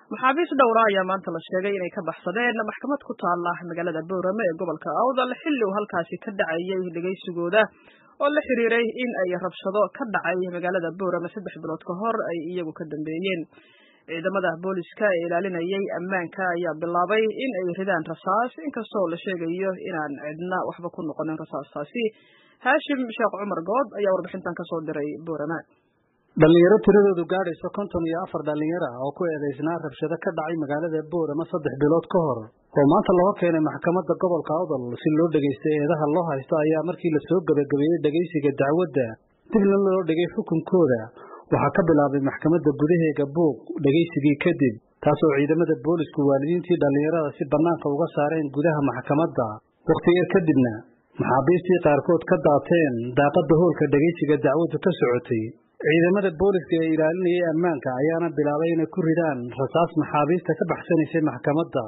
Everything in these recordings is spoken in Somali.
maxaabiis dhowra ayaa maanta la sheegay inay ka baxsadeen maxkamad ku taala magaalada boorame ee gobolka awdal xilli uu halkaasi ka dhacayay dhegaysigooda oo la xiriiray in ay rabshado ka dhacay magaalada boorame saddex bilood ka hor ay iyagu ka dambeeyeen ciidamada booliska ee ilaalinayay ammaanka ayaa bilaabay in ay ridaan rasaas inkastoo la sheegayo inaan cidna waxba ku noqonin rasaastaasi haashim sheekh cumar good ayaa warbixintan kasoo diray boorame dhalinyaro tiradoodu gaadhayso konton iyo afar dhalinyara oo ku eedaysnaa rabshado ka dhacay magaalada boorama saddex bilood ka hor oo maanta loo keenay maxkamadda gobolka awdal si loo dhegaysta eedaha loo haysto ayaa markii lasoo gebagabeeyey dhegaysiga dacwadda dibna loo dhigay xukunkooda waxaa ka bilaabay maxkamadda gudaheega buuq dhegaysigii kadib taasoo ciidamada boolisku waalidiintii dhallinyarada si bannaanka uga saareen gudaha maxkamadda wakhti yar kadibna maxaabiistii qaarkood ka daateen daaqadda hoolka dhegaysiga dacwaddu ka socotay ciidamada booliska ee ilaalinayay ammaanka ayaana bilaabay inay ku ridaan rasaas maxaabiista ka baxsanaysay maxkamadda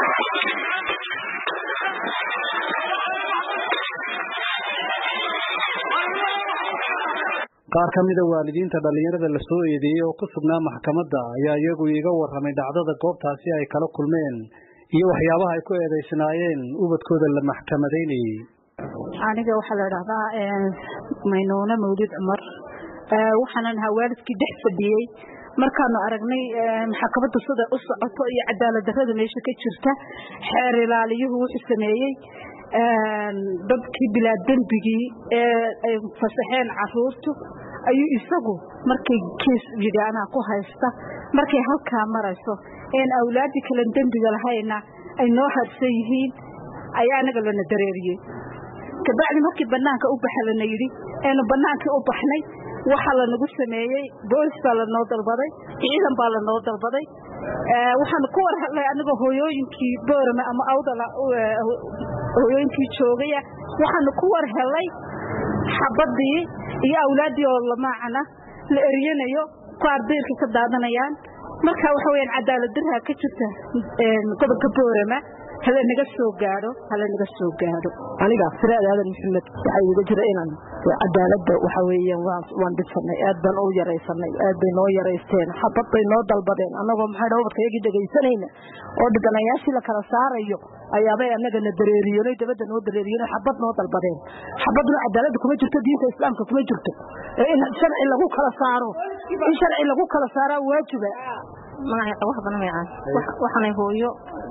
qaar ka mida waalidiinta dhallinyarada la soo eedeeyey oo ku sugnaa maxkamadda ayaa iyagu iiga warramay dhacdada goobtaasi ay kala kulmeen iyo waxyaabaha ay ku eedaysnaayeen ubadkooda la maxkamadaynayey aniga waxaa la dhahdaa maynuune mawlid cumar waxaanan ahaa waalidkii dhex fadhiyey markaanu aragnay maxkamadda sida u socoto iyo cadaalad darrada meesha ka jirta xeer ilaaliyuhu wuxuu sameeyey dadkii bilaa dembigii ee ay fasaxeen caruurtu ayuu isagu markay kiis yidhi anaa ku haysta markay halkaa marayso een awlaaddii kalen dembiga lahayna ay noo harsan yihiin ayaa anaga lana dareeriyey kabacdi markii banaanka u baxa lana yidhi eenu banaankii u baxnay waxaa lanagu sameeyey boolis baa lanoo dalbaday ciidan baa lanoo dalbaday waxaanu ku war hadlay anigoo hooyooyinkii boorame ama awdala hooyooyinkii joogaya waxaanu ku war helay xabadii iyo awlaaddii oo lamaacana la eryanayo ku ardayrka ka daadanayaan marka waxa weyaan cadaalad darraa ka jirta gobolka boorama hala naga soo gaadho hala naga soo gaadho aniga firaad aadan maxamed waxaa iiga jira inaan cadaaladda waxa weeyaan waan dhibsanay aad baan u yaraysanay aad bay noo yaraysteen xabad bay noo dalbadeen annagoo maxay dha ubadkayagii dhegaysanayna oo dhibanayaashii la kala saarayo ayaabay annagana dareeriyoonay dabadda noo dareeriyoonay xabad noo dalbadeen xabadna cadaaladda kuma jirto diinta islaamka kuma jirto ee in sharci lagu kala saaro in sharci lagu kala saaraa waajiba magaca wax badan weeyaan waxaanay hooyo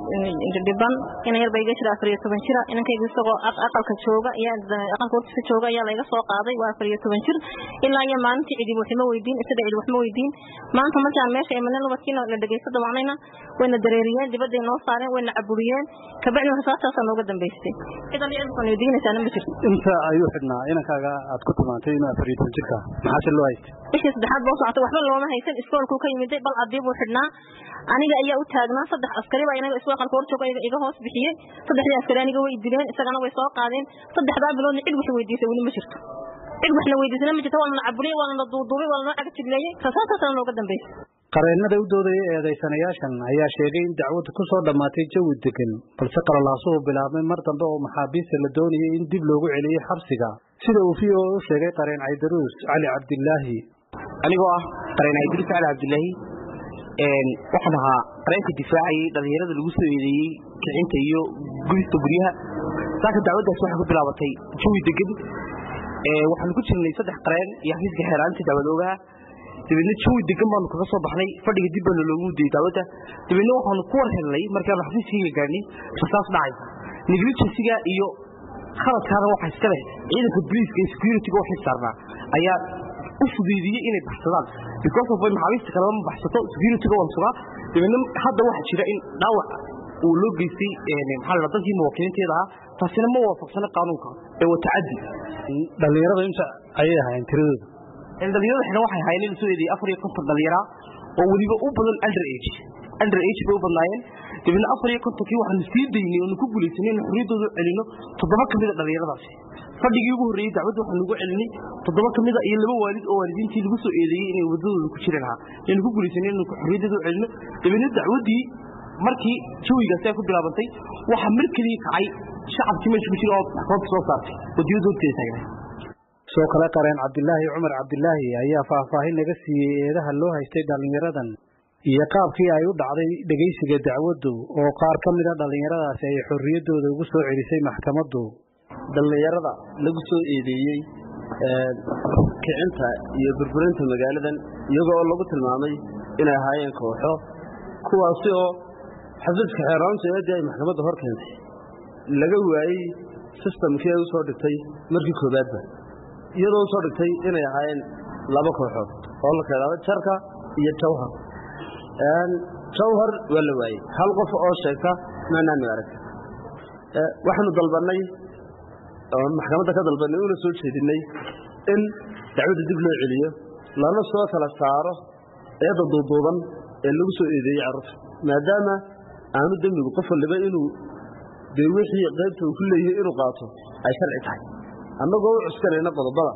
dhiban ina yar ba iga jira afar iyo toban jira inankayga isagoo aqalka jooga aqalka hortiisa jooga ayaa layga soo qaaday waa afar iyo toban jir ilaa iyo maalintii cidi waxma weydiin isaga cidi waxma weydiin maanta markaan meesha imaneen ubadkiina la dhegaysto damaanayna wayna dareeriyeen dibadday noo saareen wayna caburiyeen kabacdi rasaastaasaa nooga dambaystay cidan iyo cidkan weydiinaysaana ma jirto inta ayuu xidhnaa inankaaga aad ku tilmaantay inuu afar iyo toban jirka maxaase loo haystay bishii saddexaad boo socotay waxba looma haysan iskoolkuu ka yimiday bal adii buu xidhnaa aniga ayaa u taagnaa saddex askari baa inaga isku aqalka hor jooga iga hoos bixiyey saddexdii askari aniga way dileen isagana way soo qaadeen saddexdaa biloodna cid wax weydiisay weli ma jirto cid waxna weydiisana ma jirto waa lana caburiyey waa lana duuduubay waa lanoo cagajibleeyey rasaastaasana nooga dambaysay qareennada u doodaya eedaysanayaashan ayaa sheegay in dacwaddu ku soo dhammaatay jawi degan balse qalalaasuhu bilaabmay mar dambe oo maxaabiista la doonayay in dib loogu celiyey xabsiga sida uu v o u sheegay qareen caydaruus cali cabdilaahi anigoo ah qareen caydaruus cali cabdilaahi waxaan ahaa qareenka difaacayay dhalinyarada lagu soo eedeeyey kicinta iyo gubista guryaha saaka dacwaddaas waxay ku bilaabatay jawi degan waxaanu ku jirnay saddex qareen iyo xafiiska xeeraanta dacwad oogaha dabeedna jawi degan baanu kaga soo baxnay fadhiga dib baana loogu dayay dacwadda dabeedna waxaanu ku war helnay markaanu xafiiskayga gaadhnay rasaas dhacaysa negligensiga iyo khaladkaana waxa iska leh ciidanka booliiska iyo securityga waxay saarnaa ayaa u fudeydiyey inay baxsadaan because of maxaabiista kaleba ma baxsato securityga waan sugaa dabeedna hadda waxaa jira in dhaawac uu loo geystay maxaa la dadkii muwaakiliinteeda ahaa taasina ma waafaqsana qaanuunka ee waa tacaddi dhalinyarada inta ayay ahaayeen tiradooda dhalinyarada xidhan waxay ahaayeen in la soo eedeeyey afar iyo konton dhalinyara oo weliba u badan under age under age bay u badnaayeen dabeedna afar iyo kontonkii waxaanu sii daynay oonu ku guulaysanay in xorriyaddooda celino toddoba ka mida dhalinyaradaasi fadhigii ugu horreeyey dacwadda waxaanu ugu celinay toddoba ka mida iyo laba waalid oo waalidiintii lagu soo eedeeyey inay waddadooda ku jireen ahaa aynu ku guulaysanay inaynu xorriyaddooda celino dabeedna dacwaddii markii jawigaasi ay ku bilaabantay waxaa mar keliya kacay shacabkii meesha ku jira oo maxkamadda soo saartay wadiyada horteeda taagnay soo kale qareen cabdilaahi cumar cabdilaahi ayaa faahfaahin naga siiyey eedaha loo haystay dhallinyaradan iyo qaabkii ay u dhacday dhegaysiga dacwaddu oo qaar ka mid a dhallinyaradaasi ay xorriyaddooda ugu soo celisay maxkamaddu dhallinyarada lagu soo eedeeyey kicinta iyo burburinta magaaladan iyagoo lagu tilmaamay inay ahaayeen kooxo kuwaasi oo xafiiska xeeraanta eedii ay maxkamadda hor keentay laga waayey sistamkii ay u soo dhigtay markii koowaadba iyadoo u soo dhigtay inay ahaayeen laba kooxood oo la keedaaba jarka iyo jawhar jawhar waa la waayey hal qof oo sheegta maanaanu arag waxaanu dalbannay oo maxkamadda ka dalbannay una soo jeedinay in dacwadda dib loo celiyo lana soo kala saaro eedda duuduuban ee lagu soo eedeeyey carruurta maadaama aanu dembigu qof waliba inuu dee wixii qaybta uu ku leeyahay inuu qaato ay sharci tahay annagoo u cuskanayna qodobada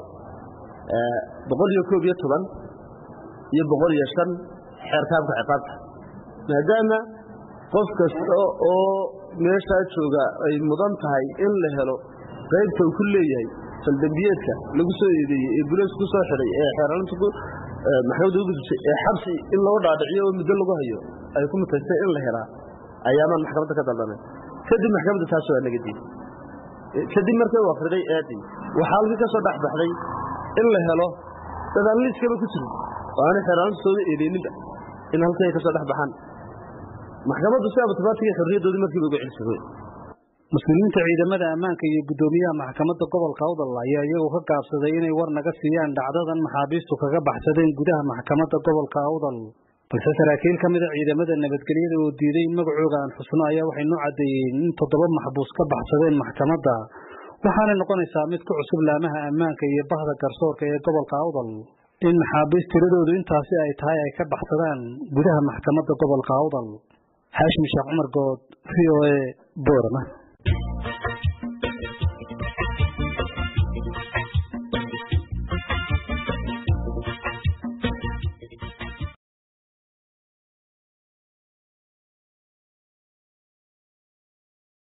boqol iyo koob iyo toban iyo boqol iyo shan xeerkaabka ciqaabta maadaama qof kasta oo meeshaa jooga ay mudan tahay in la helo qaybta uu ku leeyahay faldembiyeedka lagu soo eedeeyey ee bulees ku soo xidhay ee xeeraanta maxkamadda u gudubtay ee xabsi in loo dhaadhiciyo oo muddo lagu hayo ay ku mutaystay in la helaa ayaamaan maxkamadda ka dalbanay kadib maxkamadda taas waa naga diiday kadib markay u akhriday eedii waxaa halkii ka soo dhex baxday in la helo dadaan liiskaba ku jirin oo aanay xeeraanta sooda eedeyninba in halkii ay ka soo dhex baxaan maxkamaddu si abatibaatiga xorriyaddoodii markiiba uga celisay mas-uuliyiinta ciidamada ammaanka iyo guddoomiyaha maxkamadda gobolka awdal ayaa iyagu ka gaabsaday inay war naga siiyaan dhacdadan maxaabiistu kaga baxsadeen gudaha maxkamadda gobolka awdal balse saraakiil ka mida ciidamada nabadgelyada oo diiday in magacooga aan xusno ayaa waxay noo caddeeyeen in toddoba maxbuus ka baxsadeen maxkamadda waxaanay noqonaysaa mid ku cusub laamaha ammaanka iyo bahda garsoorka ee gobolka awdal in maxaabiist tiradoodu intaasi ay tahay ay ka baxsadaan gudaha maxkamadda gobolka awdal xaashmi sheekh cumar good v o a boorama